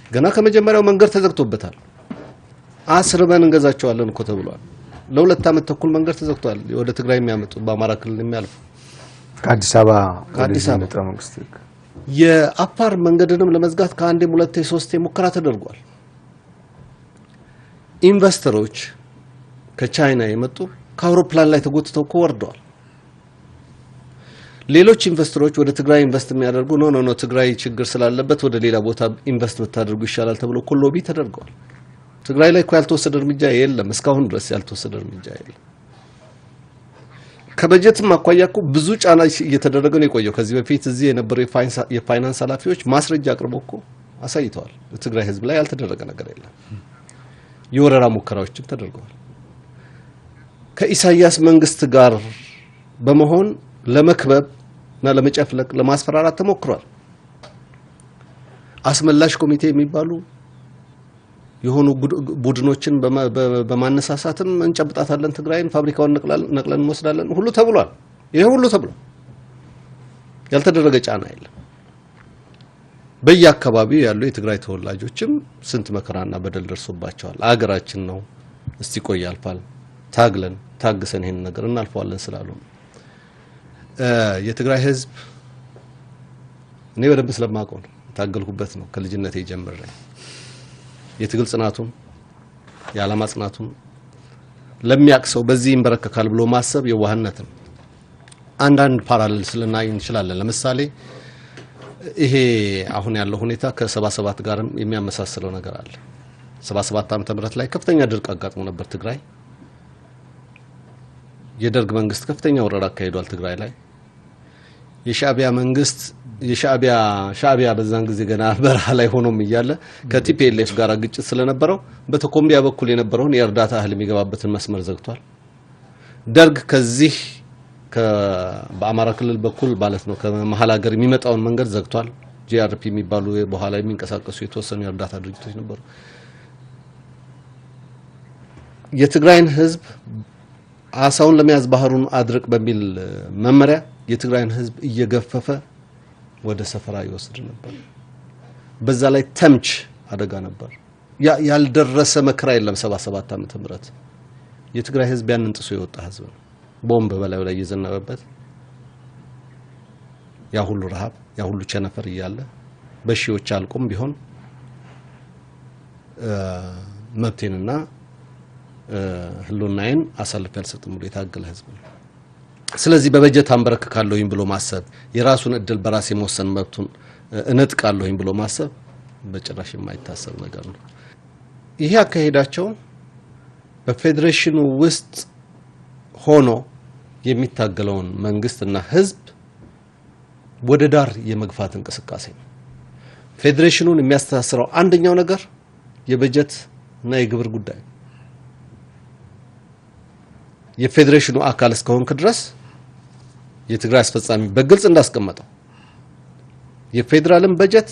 ገና ከመጀመሪያው መንገድ ተዘግቶበታል። አስርበን እንገዛቸዋለን እኮ ተብሏል። ለሁለት ዓመት ተኩል መንገድ ተዘግቷል። ወደ ትግራይ የሚያመጡ በአማራ ክልል የሚያልፉ ከአዲስ አበባ ከአዲስ ወደዚህ አበባ። የመጣው መንግስት የአፋር መንገድንም ለመዝጋት ከአንዴም ሁለቴ ሶስቴ ሙከራ ተደርጓል። ኢንቨስተሮች ከቻይና የመጡ ከአውሮፕላን ላይ ተጎትተው እኮ ወርደዋል። ሌሎች ኢንቨስተሮች ወደ ትግራይ ኢንቨስት የሚያደርጉ ኖ ኖ ኖ ትግራይ ችግር ስላለበት ወደ ሌላ ቦታ ኢንቨስት ብታደርጉ ይሻላል ተብሎ እኮ ሎቢ ተደርገዋል። ትግራይ ላይ እኮ ያልተወሰደ እርምጃ የለም። እስካሁን ድረስ ያልተወሰደ እርምጃ የለም። ከበጀትም አኳያ እኮ ብዙ ጫና እየተደረገ ነው የቆየው። ከዚህ በፊት እዚህ የነበሩ የፋይናንስ- የፋይናንስ ኃላፊዎች ማስረጃ አቅርበው እኮ አሳይተዋል። በትግራይ ሕዝብ ላይ ያልተደረገ ነገር የለም። የወረራ ሙከራዎችም ተደርገዋል። ከኢሳያስ መንግስት ጋር በመሆን ለመክበብ እና ለመጨፍለቅ ለማስፈራራት ተሞክሯል። አስመላሽ ኮሚቴ የሚባሉ የሆኑ ቡድ- ቡድኖችን በማ- በ- በማነሳሳትም እንጨብጣታለን፣ ትግራይን ፋብሪካውን ነቅላል- ነቅለን እንወስዳለን ሁሉ ተብሏል። ይሄ ሁሉ ተብሏል። ያልተደረገ ጫና የለም። በየአካባቢው ያሉ የትግራይ ተወላጆችም ስንት መከራና በደል ደርሶባቸዋል። አገራችን ነው፣ እስቲ ቆይ ያልፋል፣ ታግለን ታግሰን ይሄን ነገር እናልፈዋለን ስላሉ ነው። እ የትግራይ ህዝብ እኔ በደንብ ስለማውቀው ነው የታገልኩበት ነው ከልጅነቴ ጀምሬ የትግል ጽናቱን የዓላማ ጽናቱን ለሚያውቅ ሰው በዚህ ይንበረከካል ብሎ ማሰብ የዋህነት ነው። አንዳንድ ፓራሌል ስልናይ እንችላለን። ለምሳሌ ይሄ አሁን ያለው ሁኔታ ከሰባ ሰባት ጋርም የሚያመሳስለው ነገር አለ። ሰባ ሰባት ዓመተ ምህረት ላይ ከፍተኛ ድርቅ አጋጥሞ ነበር ትግራይ። የደርግ መንግስት ከፍተኛ ወረራ አካሂዷል ትግራይ ላይ። የሻዕቢያ መንግስት የሻዕቢያ ሻዕቢያ በዛን ጊዜ ገና በረሃ ላይ ሆኖም እያለ ከቲፒኤልኤፍ ጋር ግጭት ስለነበረው በተኮምቢያ በኩል የነበረውን የእርዳታ እህል የሚገባበትን መስመር ዘግቷል። ደርግ ከዚህ ከ- በአማራ ክልል በኩል ማለት ነው ከመሀል ሀገር የሚመጣውን መንገድ ዘግቷል። ጂአርፒ የሚባሉ በኋላ የሚንቀሳቀሱ የተወሰኑ የእርዳታ ድርጅቶች ነበሩ። የትግራይን ህዝብ አሳውን ለመያዝ ባህሩን አድርቅ በሚል መመሪያ የትግራይን ህዝብ እየገፈፈ ወደ ሰፈራ ይወስድ ነበር። በዛ ላይ ተምች አደጋ ነበር። ያ ያልደረሰ መከራ የለም። 77 ዓመተ ምህረት የትግራይ ህዝብ ያንን ጥሶ የወጣ ህዝብ ነው። ቦምብ በላዩ ላይ እየዘነበበት ያ ሁሉ ረሃብ፣ ያ ሁሉ ቸነፈር እያለ በሺዎች አልቆም ቢሆን እ መብቴንና እ ህልውናዬን አሳልፌ አልሰጥም ብሎ የታገለ ህዝብ ነው። ስለዚህ በበጀት አንበረክካለሁኝ ብሎ ማሰብ የራሱን እድል በራስ የመወሰን መብቱን እ እነጥቃለሁኝ ብሎ ማሰብ በጭራሽ የማይታሰብ ነገር ነው። ይሄ አካሄዳቸው በፌዴሬሽኑ ውስጥ ሆኖ የሚታገለውን መንግስትና ህዝብ ወደ ዳር የመግፋት እንቅስቃሴ ነው። ፌዴሬሽኑን የሚያስተሳስረው አንደኛው ነገር የበጀት እና የግብር ጉዳይ ነው። የፌዴሬሽኑ አካል እስከሆንክ ድረስ የትግራይ አስፈጻሚ በግልጽ እንዳስቀመጠው የፌዴራልን በጀት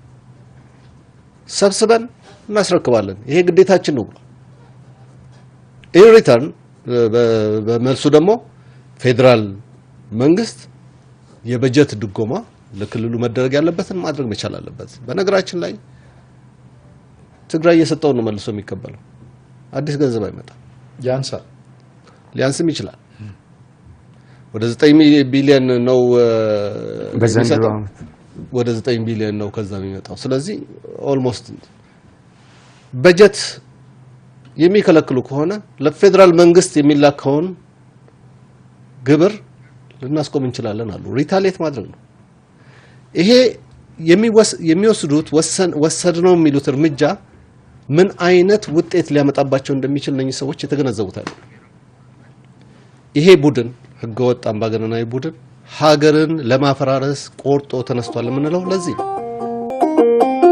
ሰብስበን እናስረክባለን። ይሄ ግዴታችን ነው ብሏል። ኢን ሪተርን በመልሱ ደግሞ ፌዴራል መንግስት የበጀት ድጎማ ለክልሉ መደረግ ያለበትን ማድረግ መቻል አለበት። በነገራችን ላይ ትግራይ እየሰጠውን ነው መልሶ የሚቀበለው። አዲስ ገንዘብ አይመጣም። ያንሳል። ሊያንስም ይችላል። ወደ 9 ቢሊዮን ነው እ፣ በዘንድሮ የሚሰጠው። ዓመት ወደ 9 ቢሊዮን ነው ከዛ የሚመጣው። ስለዚህ ኦልሞስት በጀት የሚከለክሉ ከሆነ ለፌዴራል መንግስት የሚላከውን ግብር ልናስቆም እንችላለን አሉ። ሪታሌት ማድረግ ነው። ይሄ የሚወስ- የሚወስዱት ወሰን ወሰድ ነው የሚሉት እርምጃ ምን አይነት ውጤት ሊያመጣባቸው እንደሚችል እነኚህ ሰዎች የተገነዘቡት አይደለም። ይሄ ቡድን ህገወጥ አምባገነናዊ ቡድን ሀገርን ለማፈራረስ ቆርጦ ተነስቷል የምንለው ለዚህ ነው።